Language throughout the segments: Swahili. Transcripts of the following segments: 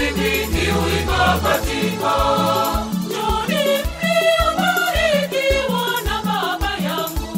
ikiwika katika Njoni mliobarikiwa na Baba yangu.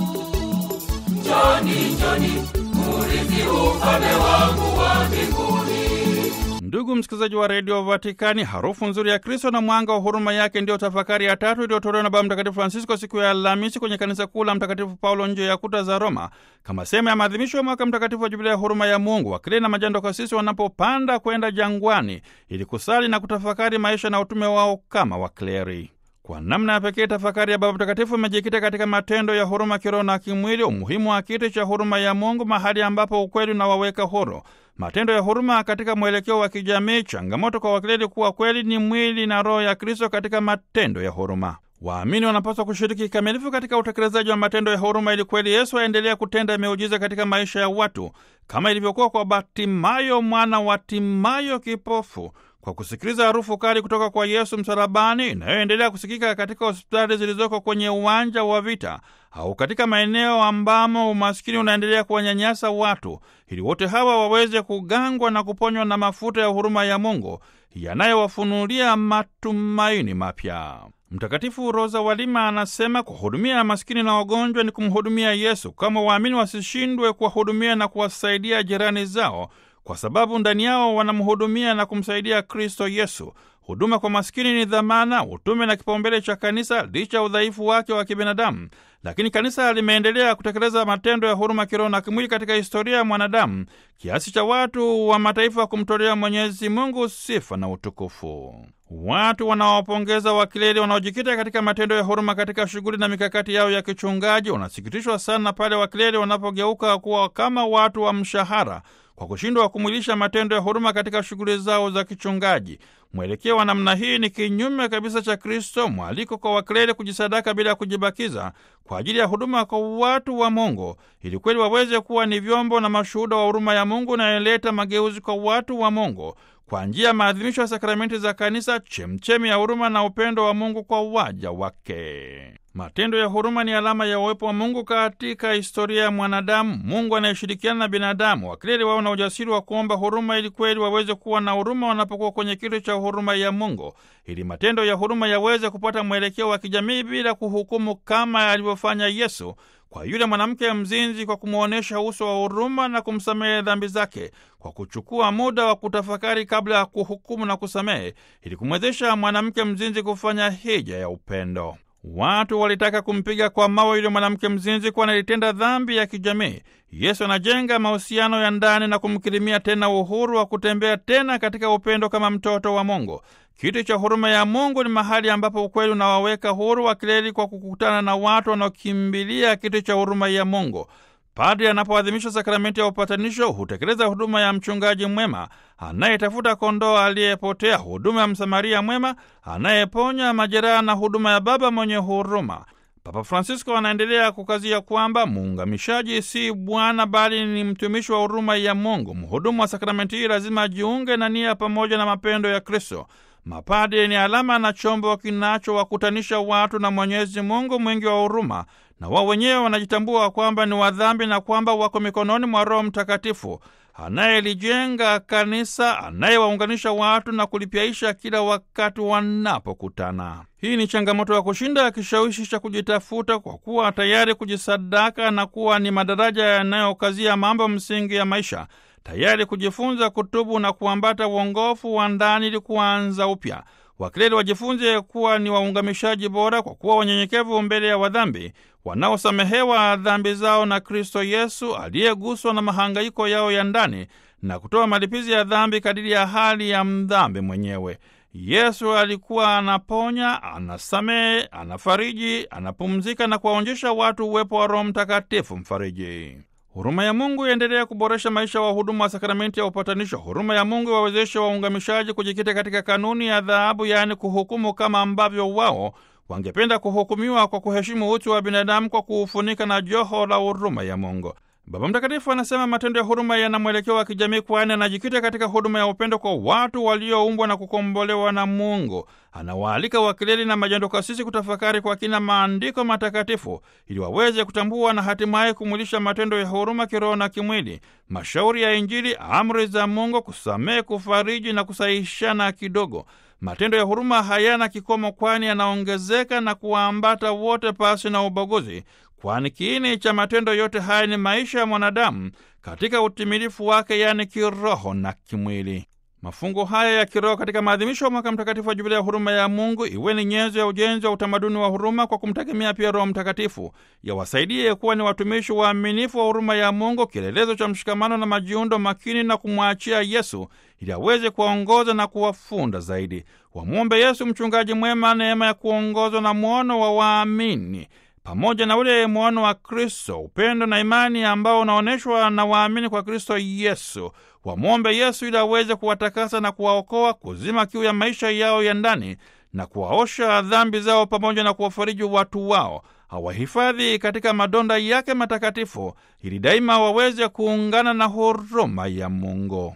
njoni njoni murithi ufalme wangu wa mbinguni Ndugu msikilizaji wa redio Vatikani, harufu nzuri ya Kristo na mwanga wa huruma yake ndiyo tafakari ya tatu iliyotolewa na Baba Mtakatifu Francisco siku ya Alhamisi kwenye kanisa kuu la Mtakatifu Paulo nje ya kuta za Roma, kama sehemu ya maadhimisho ya mwaka mtakatifu wa Jubilia ya huruma ya Mungu. Wakili na majando kasisi wanapopanda kwenda jangwani ili kusali na kutafakari maisha na utume wao kama wakleri. Kwa namna ya pekee tafakari ya Baba Mtakatifu imejikita katika matendo ya huruma kiroho na kimwili, umuhimu wa kiti cha huruma ya Mungu, mahali ambapo ukweli unawaweka huru, matendo ya huruma katika mwelekeo wa kijamii, changamoto kwa wakleri kuwa kweli ni mwili na roho ya Kristo katika matendo ya huruma. Waamini wanapaswa kushiriki kikamilifu katika utekelezaji wa matendo ya huruma ili kweli Yesu aendelea kutenda miujiza katika maisha ya watu kama ilivyokuwa kwa Batimayo mwana wa Timayo kipofu kwa kusikiliza harufu kali kutoka kwa Yesu msalabani inayoendelea kusikika katika hospitali zilizoko kwenye uwanja wa vita au katika maeneo ambamo umaskini unaendelea kuwanyanyasa watu, ili wote hawa waweze kugangwa na kuponywa na mafuta ya huruma ya Mungu yanayowafunulia matumaini mapya. Mtakatifu Rosa Walima anasema kuhudumia maskini na wagonjwa ni kumhudumia Yesu. Kama waamini wasishindwe kuwahudumia na kuwasaidia jirani zao kwa sababu ndani yao wanamhudumia na kumsaidia Kristo Yesu. Huduma kwa maskini ni dhamana, utume na kipaumbele cha kanisa licha ya udhaifu wake wa kibinadamu. Lakini kanisa limeendelea kutekeleza matendo ya huruma kiroho na kimwili katika historia ya mwanadamu kiasi cha watu wa mataifa kumtolea Mwenyezi Mungu sifa na utukufu. Watu wanaowapongeza wakileli wanaojikita katika matendo ya huruma katika shughuli na mikakati yao ya kichungaji wanasikitishwa sana pale wakileli wanapogeuka kuwa kama watu wa mshahara kwa kushindwa kumwilisha matendo ya huruma katika shughuli zao za kichungaji. Mwelekeo wa namna hii ni kinyume kabisa cha Kristo, mwaliko kwa wakleri kujisadaka bila ya kujibakiza kwa ajili ya huduma kwa watu wa Mungu, ili kweli waweze kuwa ni vyombo na mashuhuda wa huruma ya Mungu inayoleta mageuzi kwa watu wa Mungu kwa njia ya maadhimisho ya sakramenti za kanisa, chemchemi ya huruma na upendo wa Mungu kwa waja wake. Matendo ya huruma ni alama ya uwepo wa Mungu katika historia ya mwanadamu, Mungu anayeshirikiana na binadamu. Wakleri wao na ujasiri wa kuomba huruma ili kweli waweze kuwa na huruma wanapokuwa kwenye kiti cha huruma ya Mungu, ili matendo ya huruma yaweze kupata mwelekeo wa kijamii bila kuhukumu kama alivyofanya Yesu kwa yule mwanamke mzinzi kwa kumwonyesha uso wa huruma na kumsamehe dhambi zake, kwa kuchukua muda wa kutafakari kabla ya kuhukumu na kusamehe, ili kumwezesha mwanamke mzinzi kufanya hija ya upendo. Watu walitaka kumpiga kwa mawe yule mwanamke mzinzi, kwani alitenda dhambi ya kijamii. Yesu anajenga mahusiano ya ndani na kumkirimia tena uhuru wa kutembea tena katika upendo kama mtoto wa Mungu. Kiti cha huruma ya Mungu ni mahali ambapo ukweli unawaweka huru wakileli kwa kukutana na watu wanaokimbilia kiti cha huruma ya Mungu. Padri anapoadhimisha sakramenti ya upatanisho hutekeleza huduma ya mchungaji mwema anayetafuta kondoo aliyepotea, huduma ya msamaria mwema anayeponya majeraha na huduma ya baba mwenye huruma. Papa Francisco anaendelea kukazia kwamba muungamishaji si bwana bali ni mtumishi wa huruma ya Mungu. Mhudumu wa sakramenti hii lazima ajiunge na nia pamoja na mapendo ya Kristo. Mapadri ni alama na chombo kinachowakutanisha watu na Mwenyezi Mungu mwingi wa huruma, na wao wenyewe wanajitambua kwamba ni wadhambi na kwamba wako mikononi mwa Roho Mtakatifu anayelijenga kanisa, anayewaunganisha watu na kulipyaisha kila wakati wanapokutana. Hii ni changamoto ya kushinda kishawishi cha kujitafuta kwa kuwa tayari kujisadaka na kuwa ni madaraja yanayokazia mambo msingi ya maisha, tayari kujifunza kutubu na kuambata uongofu wa ndani ili kuanza upya. Wakileli wajifunze kuwa ni waungamishaji bora kwa kuwa wanyenyekevu mbele ya wadhambi wanaosamehewa dhambi zao na Kristo Yesu aliyeguswa na mahangaiko yao ya ndani na kutoa malipizi ya dhambi kadiri ya hali ya mdhambi mwenyewe. Yesu alikuwa anaponya, anasamehe, anafariji, anapumzika na kuwaonyesha watu uwepo wa Roho Mtakatifu mfariji. Huruma ya Mungu iendelea kuboresha maisha ya wahudumu wa sakramenti ya upatanisho. Huruma ya Mungu iwawezeshe waungamishaji kujikita katika kanuni ya adhabu, yaani kuhukumu kama ambavyo wao wangependa kuhukumiwa, kwa kuheshimu utu wa binadamu kwa kuufunika na joho la huruma ya Mungu. Baba Mtakatifu anasema matendo ya huruma yana mwelekeo wa kijamii, kwani anajikita katika huduma ya upendo kwa watu walioumbwa na kukombolewa na Mungu. Anawaalika wakileli na majando kasisi kutafakari kwa kina maandiko matakatifu ili waweze kutambua na hatimaye kumwilisha matendo ya huruma kiroho na kimwili, mashauri ya Injili, amri za Mungu, kusamehe, kufariji na kusahihishana kidogo. Matendo ya huruma hayana kikomo, kwani yanaongezeka na kuwaambata wote pasi na ubaguzi, kwani kiini cha matendo yote haya ni maisha ya mwanadamu katika utimilifu wake, yaani kiroho na kimwili. Mafungo haya ya kiroho katika maadhimisho ya mwaka mtakatifu wa Jubilia ya huruma ya Mungu iwe ni nyenzo ya ujenzi wa utamaduni wa huruma kwa kumtegemea pia Roho Mtakatifu, yawasaidie kuwa ni watumishi waaminifu wa huruma ya Mungu, kielelezo cha mshikamano na majiundo makini, na kumwachia Yesu ili aweze kuwaongoza na kuwafunda zaidi. Wamwombe Yesu, mchungaji mwema, neema ya kuongozwa na mwono wa waamini pamoja na ule mwono wa Kristo, upendo na imani ambao unaonyeshwa na waamini kwa Kristo Yesu. Wamwombe Yesu ili aweze kuwatakasa na kuwaokoa, kuzima kiu ya maisha yao ya ndani na kuwaosha dhambi zao, pamoja na kuwafariji watu wao, awahifadhi katika madonda yake matakatifu, ili daima waweze kuungana na huruma ya Mungu.